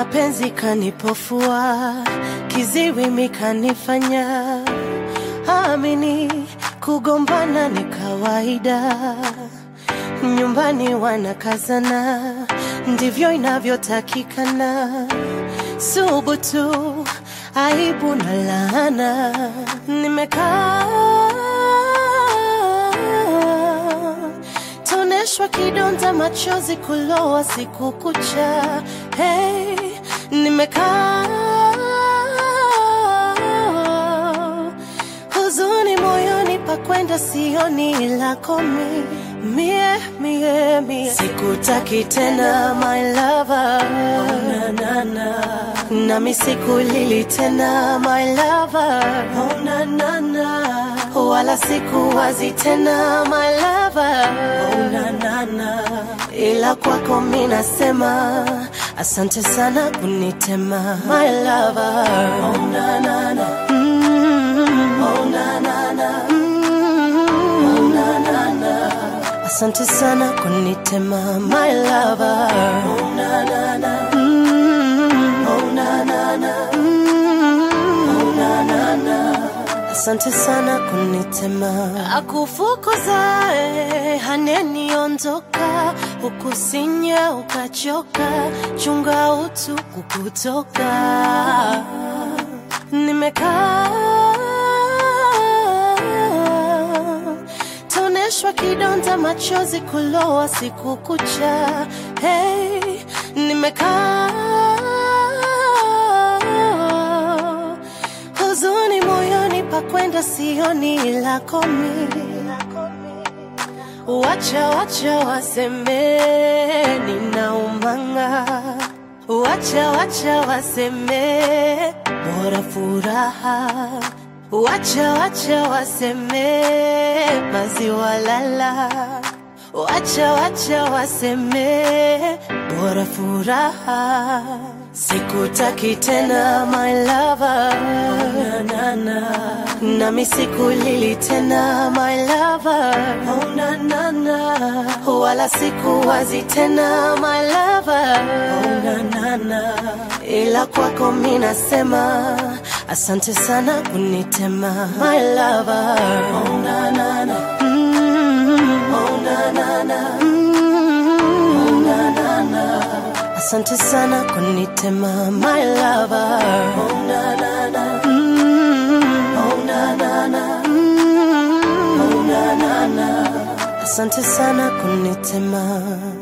mapenzi kanipofua, kiziwi mikanifanya amini, kugombana ni kawaida, nyumbani wanakazana, ndivyo inavyotakikana. Subutu, aibu na laana, nimekaa toneshwa kidonda, machozi kulowa siku kucha. Hey, nimekaa huzuni moyoni, pakwenda sioni lako mi mie mie mie, sikutaki tena my lover, oh, na, na, na. nami sikulili tena my lover, oh, na, na, na. wala sikuwazi tena my lover, oh, na, na, na. ila kwako mi nasema asante sana kunitema my lover, oh, na, na, na. Mm, oh, na, na, na. Mm, oh, na, na, na. Asante sana kunitema my lover. Oh, na, na, na. Mm, oh, na, na, na. Mm, oh, na, na, na. Asante sana kunitema akufukuzae haneniondoka ukusinya ukachoka chunga utu kukutoka nimekaa toneshwa kidonda machozi kulowa siku kucha hey, nimekaa huzuni moyoni pakwenda sioni lako mi wacha wacha waseme ninaumanga wacha wacha waseme bora furaha wacha wacha waseme maziwa lala wacha wacha waseme bora furaha sikutaki tena my lover oh, na, na, na. nami sikulili tena my lover oh, na, na, na. wala sikuwazi tena my lover oh, na, na, na. ila kwako mi nasema asante sana kunitema my lover oh, na, na, na. Mm, oh, na, na, na. Mm, oh, na, na, na. Asante sana kunitema my lover. Oh na na na. Mm, oh na na na. Mm, oh na na na. Asante sana kunitema.